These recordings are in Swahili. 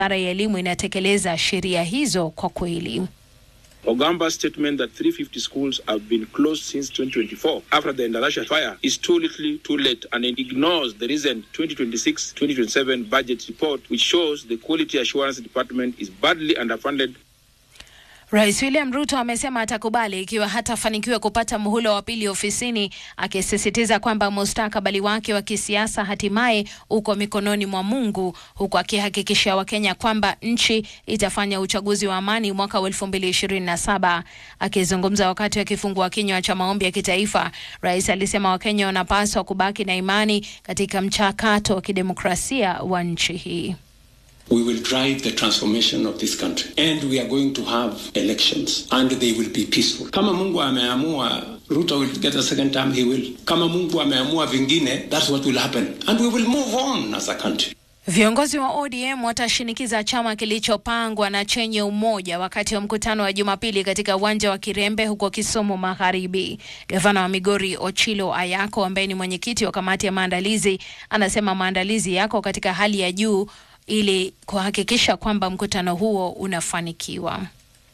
Wizara ya elimu inatekeleza sheria hizo kwa kweli. Ogamba's statement that 350 schools have been closed since 2024 after the Endarasha fire is too little, too late, and it ignores the recent 2026-2027 budget report, which shows the Quality Assurance Department is badly underfunded Rais William Ruto amesema atakubali ikiwa hatafanikiwa kupata muhula wa pili ofisini, akisisitiza kwamba mustakabali wake wa kisiasa hatimaye uko mikononi mwa Mungu, huku akihakikishia Wakenya kwamba nchi itafanya uchaguzi wa amani mwaka wa 2027. Akizungumza wakati wa kifungua kinywa cha maombi ya kitaifa, rais alisema Wakenya wanapaswa kubaki na imani katika mchakato wa kidemokrasia wa nchi hii. We will drive the transformation of this country and we are going to have elections and they will be peaceful. Kama Mungu ameamua Ruto will get a second term, he will. Kama Mungu ameamua vingine, that's what will happen and we will move on as a country. Viongozi wa ODM watashinikiza chama kilichopangwa na chenye umoja wakati wa mkutano wa Jumapili katika uwanja wa Kirembe huko Kisumu Magharibi. Gavana wa Migori Ochilo Ayako ambaye ni mwenyekiti wa kamati ya maandalizi anasema maandalizi yako katika hali ya juu ili kuhakikisha kwamba mkutano huo unafanikiwa.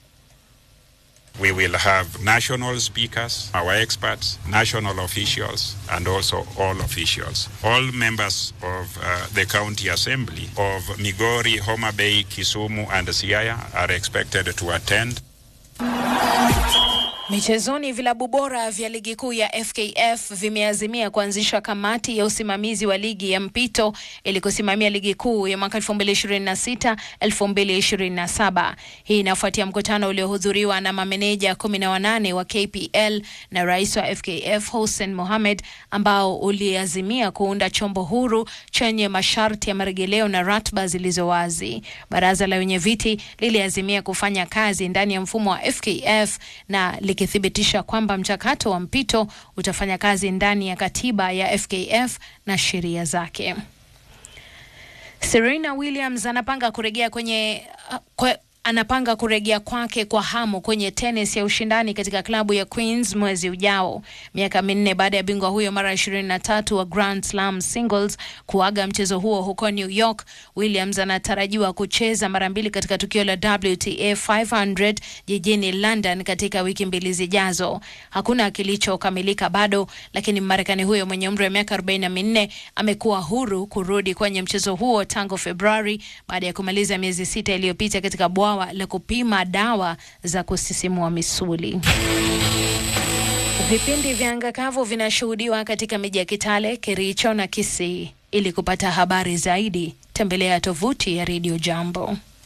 We will have national speakers, our experts, national officials, and also all officials. All members of uh, the county assembly of Migori, Homa Bay, Kisumu, and Siaya are expected to attend. Michezoni, vilabu bora vya ligi kuu ya FKF vimeazimia kuanzisha kamati ya usimamizi wa ligi ya mpito ili kusimamia ligi kuu ya mwaka 2026 2027. Hii inafuatia mkutano uliohudhuriwa na mameneja 18 wa KPL na rais wa FKF Hussein Mohamed, ambao uliazimia kuunda chombo huru chenye masharti ya marejeleo na ratiba zilizo wazi. Baraza la wenye viti liliazimia kufanya kazi ndani ya mfumo wa FKF na likithibitisha kwamba mchakato wa mpito utafanya kazi ndani ya katiba ya FKF na sheria zake. Serena Williams anapanga kurejea kwenye kwe, anapanga kurejea kwake kwa hamu kwenye tenis ya ushindani katika klabu ya Queens mwezi ujao, miaka minne baada ya bingwa huyo mara 23 wa Grand Slam singles kuaga mchezo huo huko New York. Williams anatarajiwa kucheza mara mbili katika tukio la WTA 500 jijini London katika wiki mbili zijazo. Hakuna kilichokamilika bado, lakini Marekani huyo mwenye umri wa miaka 44 amekuwa huru kurudi kwenye mchezo huo tangu Februari baada ya kumaliza miezi sita iliyopita katika bwawa la kupima dawa za kusisimua misuli. Vipindi vya anga kavu vinashuhudiwa katika miji ya Kitale, Kericho na Kisii. Ili kupata habari zaidi, tembelea tovuti ya Radio Jambo.